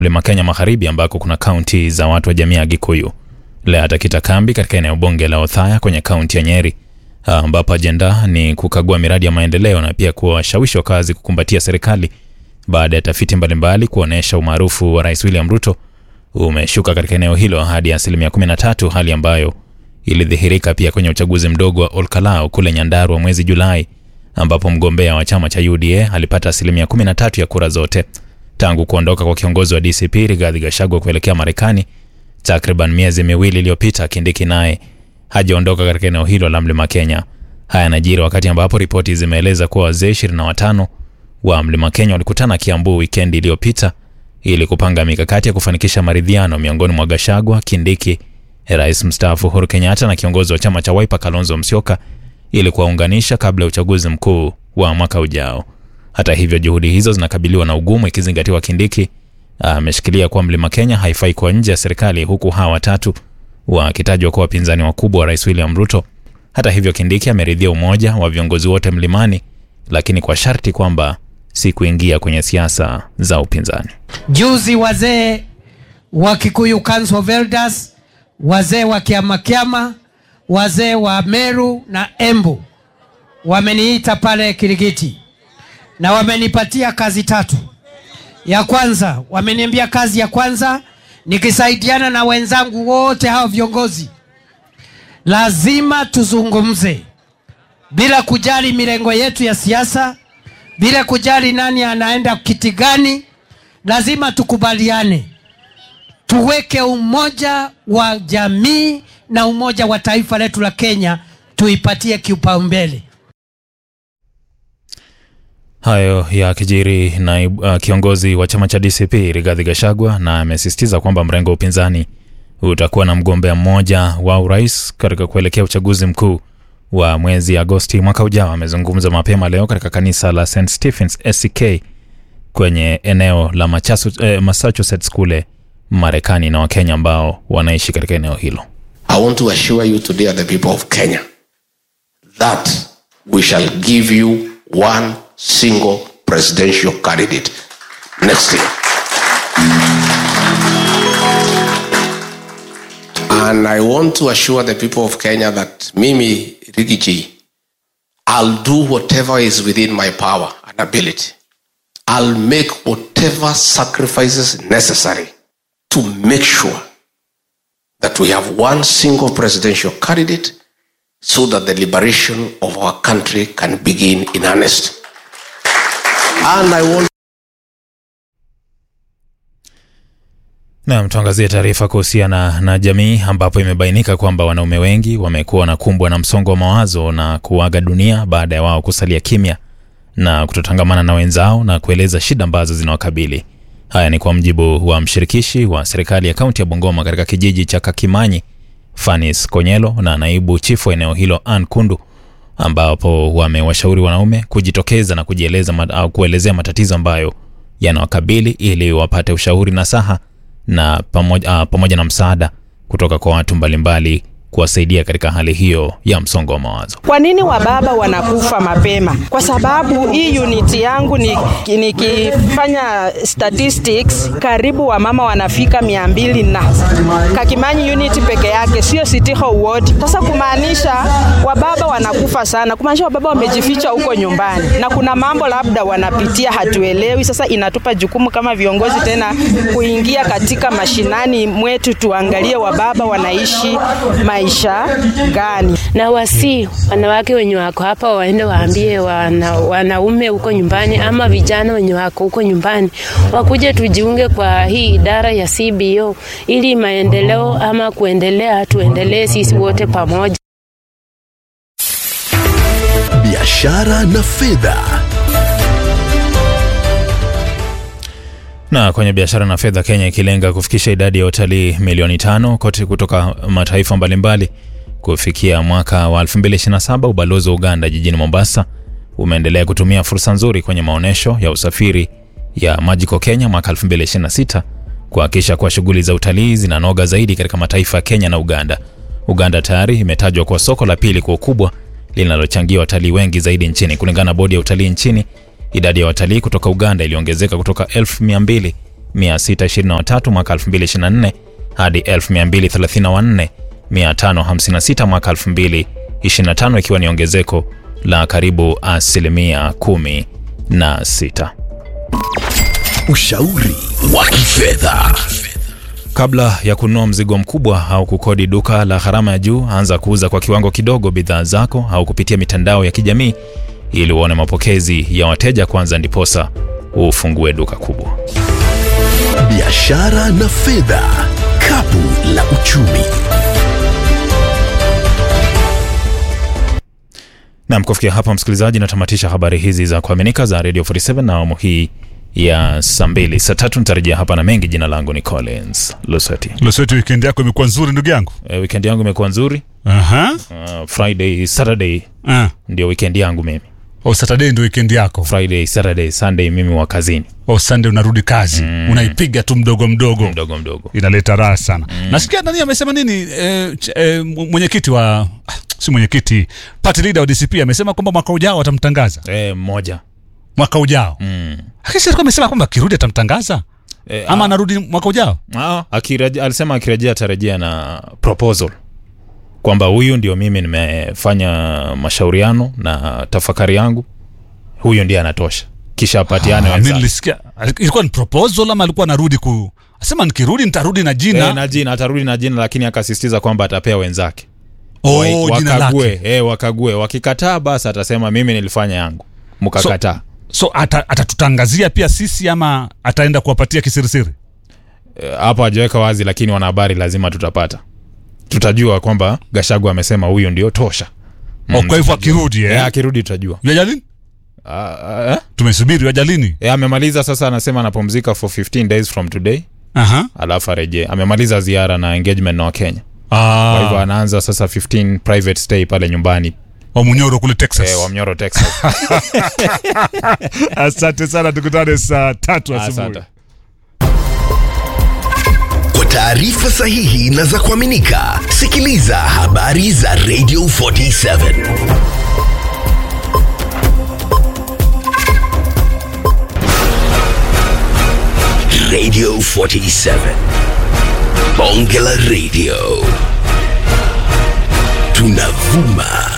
Mlima Kenya Magharibi ambako kuna kaunti za watu wa jamii ya Gikuyu. Leo atakita kambi katika eneo bunge la Othaya kwenye kaunti ya Nyeri ambapo ajenda ni kukagua miradi ya maendeleo na pia kuwashawishi wakazi kukumbatia serikali baada ya tafiti mbalimbali kuonyesha umaarufu wa Rais William Ruto umeshuka katika eneo hilo hadi asilimia 13, hali ambayo ilidhihirika pia kwenye uchaguzi mdogo wa Olkalau kule Nyandarua mwezi Julai ambapo mgombea wa chama cha UDA alipata asilimia 13 ya kura zote. Tangu kuondoka kwa kiongozi wa DCP Rigathi Gachagua kuelekea Marekani takriban miezi miwili iliyopita, Kindiki naye hajaondoka katika eneo hilo la Mlima Kenya. Haya yanajiri wakati ambapo ripoti zimeeleza kuwa wazee 25 wa Mlima Kenya walikutana Kiambu wikendi iliyopita ili kupanga mikakati ya kufanikisha maridhiano miongoni mwa Gachagua, Kindiki, Rais mstaafu Uhuru Kenyatta na kiongozi wa chama cha Wiper Kalonzo Musyoka ili kuwaunganisha kabla ya uchaguzi mkuu wa mwaka ujao. Hata hivyo, juhudi hizo zinakabiliwa na ugumu ikizingatiwa Kindiki ameshikilia kuwa Mlima Kenya haifai kuwa nje ya serikali huku hawa watatu wakitajwa kuwa wapinzani wakubwa wa Rais William Ruto. Hata hivyo, Kindiki ameridhia umoja wa viongozi wote mlimani, lakini kwa sharti kwamba si kuingia kwenye siasa za upinzani. Juzi wazee wa Kikuyu Council of Elders, wazee wa Kiamakiama, wazee wa Meru na Embu wameniita pale Kirigiti na wamenipatia kazi tatu. Ya kwanza, wameniambia kazi ya kwanza nikisaidiana na wenzangu wote hao viongozi, lazima tuzungumze bila kujali mirengo yetu ya siasa, bila kujali nani anaenda kiti gani, lazima tukubaliane, tuweke umoja wa jamii na umoja wa taifa letu la Kenya, tuipatie kipaumbele. Hayo ya kijiri na uh, kiongozi wa chama cha DCP Rigathi Gachagua na amesisitiza kwamba mrengo wa upinzani utakuwa na mgombea mmoja wa urais katika kuelekea uchaguzi mkuu wa mwezi Agosti mwaka ujao. Amezungumza mapema leo katika kanisa la St Stephens SCK kwenye eneo la Machasu, eh, Massachusetts kule Marekani na Wakenya ambao wanaishi katika eneo hilo. I want to assure you today, the people of Kenya, that we shall give you one single presidential candidate next year. And I want to assure the people of Kenya that Mimi Rigiji, I'll do whatever is within my power and ability. I'll make whatever sacrifices necessary to make sure that we have one single presidential candidate so that the liberation of our country can begin in earnest. And I want Naam, tuangazie taarifa kuhusiana na jamii ambapo imebainika kwamba wanaume wengi wamekuwa wanakumbwa na msongo wa mawazo na kuaga dunia baada ya wao kusalia kimya na kutotangamana na wenzao na kueleza shida ambazo zinawakabili. Haya ni kwa mjibu wa mshirikishi wa serikali ya kaunti ya Bungoma katika kijiji cha Kakimanyi, Fanis Konyelo na naibu chifu wa eneo hilo Ann Kundu, ambapo wamewashauri wanaume kujitokeza na kujieleza mat, au kuelezea matatizo ambayo yanawakabili ili wapate ushauri na saha na pamoja, uh, pamoja na msaada kutoka kwa watu mbalimbali kuwasaidia katika hali hiyo ya msongo wa mawazo. Kwa nini wababa wanakufa mapema? Kwa sababu hii unit yangu nikifanya ni statistics, karibu wamama wanafika mia mbili na Kakimanyi unit peke yake, sio City Hall ward. Sasa kumaanisha wababa wanakufa sana, kumaanisha wababa wamejificha huko nyumbani, na kuna mambo labda wanapitia hatuelewi. Sasa inatupa jukumu kama viongozi tena kuingia katika mashinani mwetu, tuangalie wababa wanaishi maisha gani, na wasi wanawake wenye wako hapa waende waambie wana, wanaume huko nyumbani ama vijana wenye wako huko nyumbani wakuje tujiunge kwa hii idara ya CBO ili maendeleo ama kuendelea, tuendelee sisi wote pamoja. Biashara na fedha. Na kwenye biashara na fedha, Kenya ikilenga kufikisha idadi ya watalii milioni tano kote kutoka mataifa mbalimbali kufikia mwaka wa 2027. Ubalozi wa Uganda jijini Mombasa umeendelea kutumia fursa nzuri kwenye maonyesho ya usafiri ya Magical Kenya mwaka 2026 kuhakikisha kuwa shughuli za utalii zinanoga zaidi katika mataifa ya Kenya na Uganda. Uganda tayari imetajwa kuwa soko la pili kwa ukubwa linalochangia watalii wengi zaidi nchini. Kulingana na bodi ya utalii nchini, idadi ya watalii kutoka Uganda iliongezeka kutoka 1200 623 mwaka 2024 hadi 1234 556 mwaka 2025 ikiwa ni ongezeko la karibu asilimia 16. Ushauri wa kifedha. Kabla ya kununua mzigo mkubwa au kukodi duka la gharama ya juu, anza kuuza kwa kiwango kidogo bidhaa zako au kupitia mitandao ya kijamii ili uone mapokezi ya wateja kwanza, ndiposa ufungue duka kubwa. Biashara na fedha. Kapu la uchumi. Nam, kufikia hapa msikilizaji, natamatisha habari hizi za kuaminika za Radio 47 na awamu hii ya saa mbili. Saa tatu nitarejea hapa na mengi. Jina langu ni Collins Luseti. Loseti, weekend yako imekuwa nzuri ndugu yangu. E, weekend yangu imekuwa nzuri. Aha. Uh, Friday, Saturday Ah. ndio weekend yangu mimi. O Saturday ndio weekend yako. Friday, Saturday, Sunday mimi wa kazini O Sunday unarudi kazi. Unaipiga tu mdogo mdogo. mdogo mdogo. Inaleta raha sana. Nasikia nani amesema nini eh, ch- eh, mwenyekiti wa ah, si mwenyekiti, party leader wa DCP amesema kwamba mwaka ujao watamtangaza. E, mmoja Mwaka ujao. mm. Lakini alikuwa amesema kwamba akirudi atamtangaza e, ama anarudi mwaka ujao. Ah, akirejea, alisema akirejea atarejea na proposal kwamba huyu ndio mimi nimefanya mashauriano na tafakari yangu, huyu ndiye anatosha, kisha apatiane Ah, mimi wenzake. nilisikia ilikuwa ni proposal ama alikuwa anarudi ku asema nikirudi nitarudi na jina. E, na jina atarudi na jina, lakini akasisitiza kwamba atapea wenzake oh, Wa- jina wakague, lake. e, wakague. Wakikataa basi atasema mimi nilifanya yangu, mkakataa. So ata- atatutangazia pia sisi ama ataenda kuwapatia kisirisiri? E, hapo hajaweka wazi, lakini wanahabari lazima tutapata, tutajua kwamba Gashagu amesema huyu ndio tosha. Oh, kwa hivyo akirudi E, eh? akirudi tutajua. Yaja lini? Ah, ah, eh? Tumesubiri yaja lini? E, amemaliza sasa, anasema anapumzika for 15 days from today, Aha. alafu arejee. Amemaliza ziara na engagement na Wakenya, kwa hivyo Ah, anaanza sasa 15 private stay pale nyumbani wa Munyoro kule Texas. e, Wamnyoro, Texas. Asante sana, tukutane saa tatu asubuhi. Asante. Kwa taarifa sahihi na za kuaminika, sikiliza habari za Radio 47. Radio 47. Bonge la Radio. Tunavuma